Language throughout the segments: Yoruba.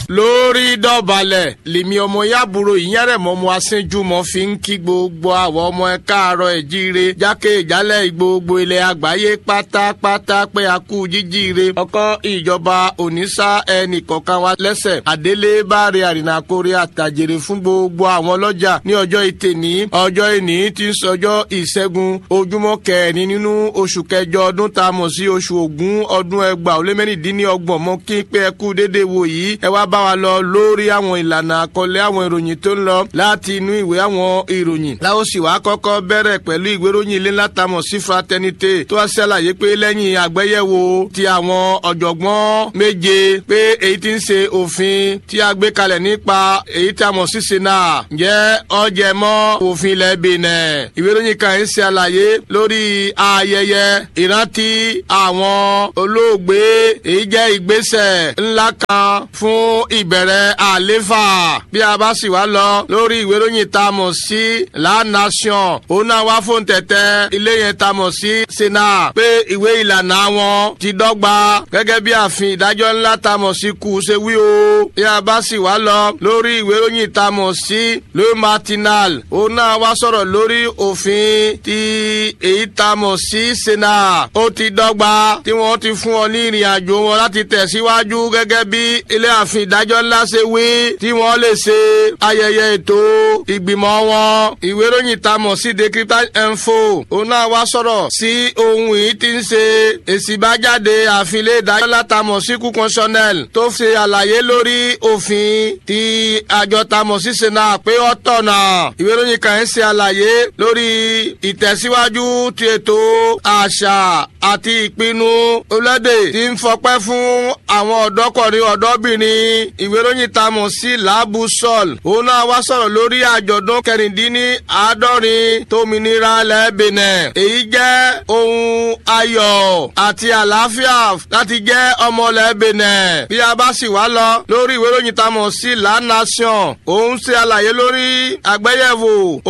lórí dọ̀bálẹ̀ lèmi ọmọ yàbúrò ìyẹ́rẹ̀mọ́ ọmọ asínjúmọ́ fi ń kí gbogbo àwọn ọmọ ẹ káàárọ̀ ẹ̀ jíire jákè ìjálẹ̀ gbogbo ilẹ̀ àgbáyé pátápátá pé a kú jíjíire ọkọ ìjọba òníṣà ẹnì kọ̀ọ̀kan wa lẹ́sẹ̀ àdélé báre àrìnàkórè àtàjèrè fún gbogbo àwọn ọlọ́jà ní ọjọ́ ìtẹ̀ní ọjọ́ ìní tí ń sọjọ́ ìṣẹ́gun ojúmọ́ kẹrin nínú oṣù kẹjọ ọdún tá a mọ̀ sí oṣù ògún ọdún ẹgbàá ó lé mẹ́rìndínlọ́gbọ̀n mọ́ kí pé ẹ kú dédé wò yìí ẹ wá bá wa lọ lórí àwọn ìlànà àkọlé àwọn ìròyìn tó ń lọ láti inú ìwé àwọn ìròyìn. láwo sì wá kọ́kọ́ bẹ̀rẹ̀ pẹ̀lú ìwé ìròyìn ilé látàmọ̀ sí fraternité tó wá ṣàlàyé pé lẹ́yìn àgbéyẹ̀wò ti àwọn ọ̀jọ̀gbọ́n méje pé èyí tí ń ṣe òfin tí a gbé kalẹ̀ nípa èyí tí a mọ̀ sí sena jẹ́ ọjẹ́ mọ́ òfin ilẹ̀ Benin. ìwé ìròyìn kan ń ṣe àlàyé lórí ayẹyẹ ìrántí àwọn olóògbé èyí jẹ́ ìgbésẹ̀ ńlá kan fún ìbẹ̀rẹ̀ àléfà bí a bá sì wá lọ lórí ìwé ìròyìn tá a mọ̀ sí La Nation òun náà wá fún tẹ̀tẹ̀ ilé yẹn tá a mọ̀ sí sena pé ìwé ìlànà wọn ti dọ́gba gẹ́gẹ́ bí àfin ìdájọ́ ńlá tá a mọ̀ sí kù ṣe wí o bí a bá sì wá lọ lórí ìwé ìròyìn tá a mọ̀ sí Le Matinal òun náà wá sọ̀rọ̀ lórí òfin ti èyí tá a mọ̀ sí sena ó ti dọ́gba tí wọ́n ti fún ọ ní ìrìn àjò wọn láti tẹ̀síwájú gẹ́gẹ́ bí ilé àfin ìdájọ́ ńlá ṣe wí tí wọ́n lè ṣe ayẹyẹ ètò ìgbìmọ̀ wọn. ìwé ìròyìn tá a mọ̀ sí Decryptage Info òun náà wá sọ̀rọ̀ sí ohun yìí tí ń ṣe èsì ìbájáde àfin ilé ìdájọ́ ńlá tá a mọ̀ sí kú constitutionnel tó ṣe àlàyé lórí òfin ti àjọ tá a mọ̀ sí sena pé ó tọ̀nà. ìwé ìròyìn kan ń ṣe àlàyé lórí ìtẹ̀síwájú ti ètò àṣà àti ìpinnu olédè tí ń fọpẹ́ fún àwọn ọ̀dọ́kùnrin ọ̀dọ́bìnrin ìwé ìròyìn tá a mọ̀ sí laabu sol òun náà wá sọ̀rọ̀ lórí àjọ̀dún kẹrìndínní àádọ́rin tómìnira lẹ́bìnẹ̀ èyí jẹ́ ohun ayọ̀ àti àlàáfíà láti jẹ́ ọmọ lẹ́bìnẹ̀ bí a bá sì wá lọ lórí ìwé ìròyìn tá a mọ̀ sí La Nation òun ṣe àlàyé lórí àgbéyẹ̀wò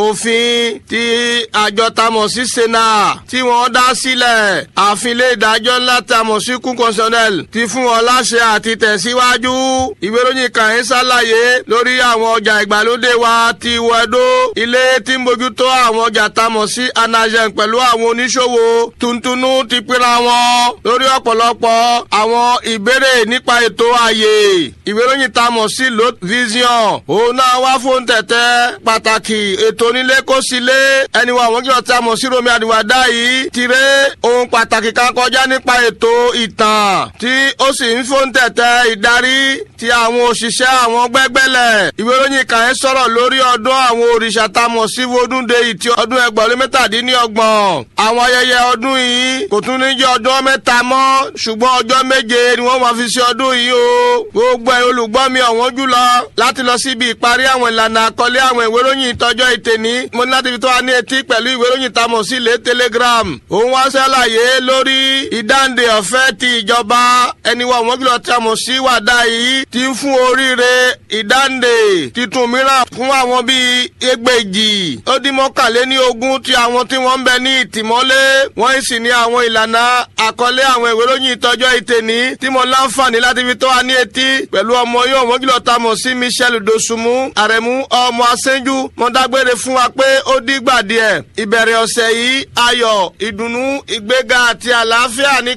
òfin ti àjọ tá a mọ̀ sí sena tí wọ́n dá sílẹ̀ àfin ilé ìdájọ́ ńlá tá a mọ̀ sí kún constitutionnel ti fún wọn láṣẹ àti tẹ̀síwájú. ìwé ìròyìn kan ń ṣàlàyé lórí àwọn ọjà ìgbàlódé wa ti wẹ̀dó. ilé tí ń bójútó àwọn ọjà tá a mọ̀ sí anagen pẹ̀lú àwọn oníṣòwò tuntunu ti pínra wọn lórí ọ̀pọ̀lọpọ̀ àwọn ìbéèrè nípa ètò ààyè. ìwé ìròyìn tá a mọ̀ sí lot vision òun náà wá fún tẹ̀tẹ̀ pàtàkì ètò onílé kó sílé ẹni wa àwọn jọ tá a mọ̀ sí romi àdìwádá yìí tirẹ̀ ohun pàtàkì kan kọjá nípa ètò ìtàn tí ó sì ń fún tẹ̀tẹ̀ ìdarí ti àwọn òṣìṣẹ́ àwọn gbẹ́gbẹ́lẹ̀. ìwé ìròyìn kan ẹ̀ sọ̀rọ̀ lórí ọdún àwọn òrìṣà tá a mọ̀ sí wodúnde ìtì ọdún ẹgbẹ̀rún mẹ́tàdínlọ́gbọ̀n. àwọn ayẹyẹ ọdún yìí kò tún ní jẹ́ ọdún mẹ́ta mọ́ ṣùgbọ́n ọjọ́ méje ni wọ́n máa fi ṣe ọdún yìí o. gbogbo ẹ̀ olùgbọ́ mi ọ̀wọ́n jùlọ láti lọ síbi ìparí àwọn ìlànà àkọlé àwọn ìwé ìròyìn ìtọ́jọ́ ìtẹ̀ní. mo ní láti fi tó wa ní etí pẹ̀lú ìwé ìròyìn tá a mọ̀ sí ilé telegram. òun wá ṣàlàyé lórí ìdáǹdè ọ̀fẹ́ ti ìjọba ẹni wa wọ́n kìlọ̀ tí a mọ̀ sí wàdà yìí ti ń fún oríire ìdáǹdè titun mìíràn fún àwọn bíi ẹgbẹ̀jì ó dín mọ́kànléní ogún ti àwọn tí wọ́n ń bẹ ní ìtìmọ́lé wọ́n sì ní àwọn ìlànà àkọlé àwọn ìwé lóyìn ìtọ́jọ́ ìtẹ̀ní tí mo láǹfààní láti fi tó wa ní etí pẹ̀lú ọmọ yóò wọ́n kìlọ̀ tá a mọ̀ sí Michel Dosunmu àrẹ̀mú ọmọ asẹ́njú mo dágbére fún wa pé ó dígbà díẹ̀ ìbẹ̀rẹ̀ ọ̀sẹ̀ yìí ayọ̀ ìdùnnú ìgbéga àti àlàáfíà ní